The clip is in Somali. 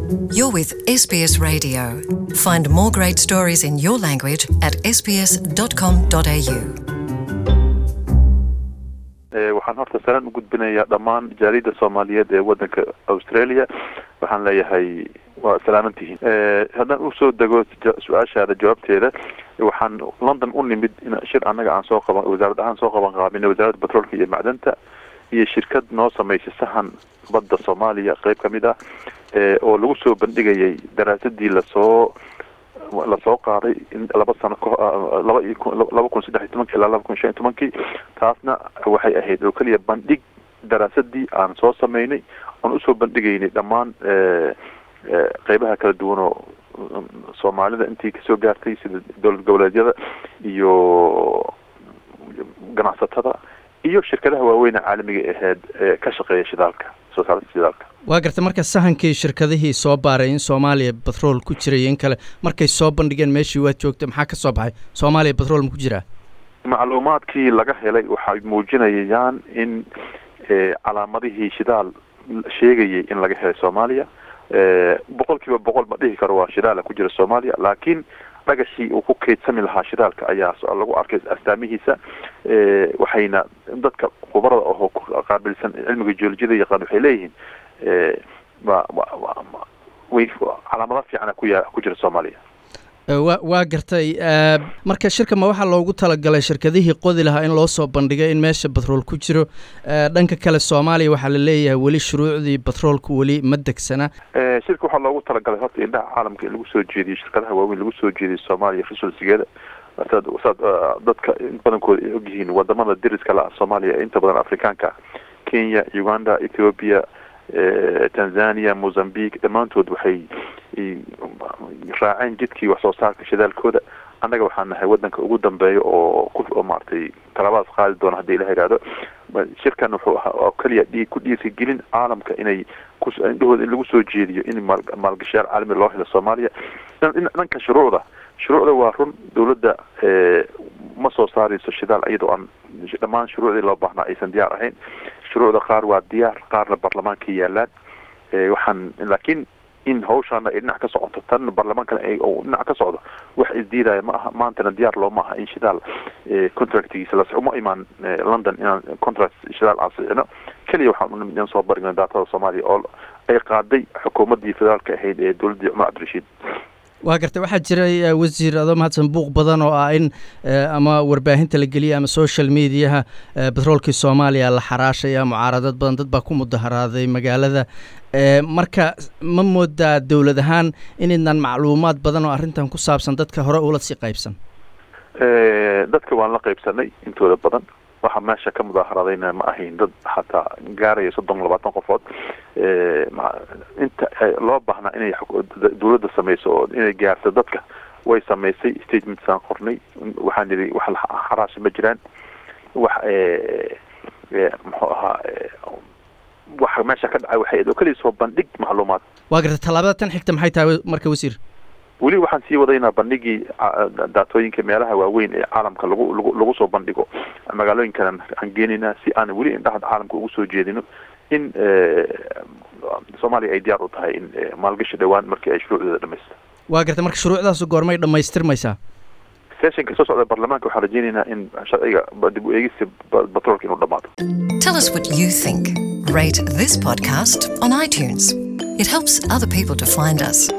You're with SBS Radio. Find more great stories in your language at sbs.com.au. waxaan horta salaan u gudbinayaa dhammaan jaaliyadda soomaaliyeed ee waddanka australia waxaan leeyahay waa salaamantihiin haddaan usoo dego su-aashaada jawaabteeda waxaan london u nimid in shir annaga aan soo qaban wasaarad ahaan soo qaban qaabinay wasaaradda batroolka iyo macdanta iyo shirkad noo samaysay sahan badda soomaaliya qeyb kamid ah oo lagu soo bandhigayay daraasadii lasoo lasoo qaaday in laba sano laba laba kun saddex iyo tobankii ilaa laba kun shan iyo tobankii taasna waxay ahayd oo keliya bandhig daraasadii aan soo sameynay oon usoo bandhigaynay dhammaan qeybaha kala duwan oo soomaalida intii kasoo gaartay sida dowlad goboleedyada iyo ganacsatada iyo shirkadaha waaweyne caalamiga aheyd ee ka shaqeeya shidaalka soo saarista shidaalka waa garta marka sahankii shirkadihii soo baaray in soomaaliya batrool ku jiray in kale markay soo bandhigeen meeshii waad joogta maxaa ka soo baxay soomaaliya batrool ma ku jiraa macluumaadkii laga helay waxay muujinayaan in calaamadihii shidaal sheegayay in laga helay soomaaliya boqol kiiba boqol ma dhihi karo waa shidaala ku jira soomaaliya laakiin dhagashii uu ku keydsami lahaa shidaalka ayaa lagu arkay astaamihiisa waxayna dadka khubarada ahoo qaabilsan cilmiga geolojiyada yaqaan waxay leeyihiin way calaamado fiicana kuya ku jira soomaaliya wa waa gartay marka shirka ma waxaa loogu talagalay shirkadihii qodi lahaa in loo soo bandhigay in meesha batrool ku jiro dhanka kale soomaaliya waxaa la leeyahay weli shuruucdii batroolka weli ma degsana shirka waxaa loogu talagalay horta indhaha caalamka in lagu soo jeediyo shirkadaha waaweyn lagu soo jeediyo soomaaliya resourcigeeda saad saad dadka in badankooda ay ogyihiin wadamada deriska la soomaaliya ee inta badan afrikaanka kenya uganda ethiopia tanzania mozambique dhammaantood waxay raaceen jidkii wax soo saarka shidaalkooda annaga waxaan nahay waddanka ugu dambeeya oo ku maaragtay talaabadaas qaadi doona haddii ilaha ihahdo shirkan wuxuu ahaa oo keliya dhii ku dhiirigelin caalamka inay ku indhahooda in lagu soo jeediyo in maal maalgashayaal caalami loo helo soomaaliya dhanka shuruucda shuruucda waa run dawladda ma soo saarayso shidaal iyadoo aan dhammaan shuruucdii loo baahnaa aysan diyaar ahayn shuruucda qaar waa diyaar qaarna baarlamaanka yaalaan waxaan laakiin in hawshaana ay dhinac ka socoto tan baarlamaankana dhinac ka socdo wax isdiidaya ma aha maantana diyaar looma aha in shidaal contractigiisa las uma imaan london inaan contract shidaal aan sixino keliya waxaan unimid in soo barigna daatada soomaaliya oo ay qaaday xukuumaddii federaalka ahayd ee dowladdii cumar cabdirashiid waa gartay waxaa jiray wasiir adoo mahadsan buuq badan oo ah in ama warbaahinta la geliyay ama social mediaha batroolkii soomaaliya la xaraashaya mucaaradad badan dad baa ku mudaharaaday magaalada marka ma moodaa dowlad ahaan inaydnan macluumaad badan oo arrintan ku saabsan dadka hore ula sii qaybsan dadka waan la qaybsanay intooda badan waxa meesha ka mudaaharadayna ma ahayn dad xataa gaaraya soddon labaatan qofood inta loo baahnaa inay dawladda samayso oo inay gaarto dadka way samaysay statementsaan qornay waxaan nidhi wax xaraasha ma jiraan wax muxuu ahaa waxa meesha ka dhacay waxay oo keliya soo bandhig macluumaad waa garta tallaabada tan xigta maxay tahay marka wasiir weli waxaan sii wadaynaa bandhigii daatooyinka meelaha waaweyn ee caalamka lagu lagu lagu soo bandhigo magaalooyinkan aan geenaynaa si aan weli indhaha caalamka ugu soo jeedino in soomaaliya ay diyaar u tahay in maalgashi dhowaan markii ay shuruucdeeda dhamaysta waa garta marka shuruucdaas goormay dhamaystirmaysaa sessionka soo socda baarlamaanka waxaan rajeynaynaa in sharciga dib u eegista batroolka inuu dhamaado Tell us what you think. Rate this podcast on iTunes. It helps other people to find us.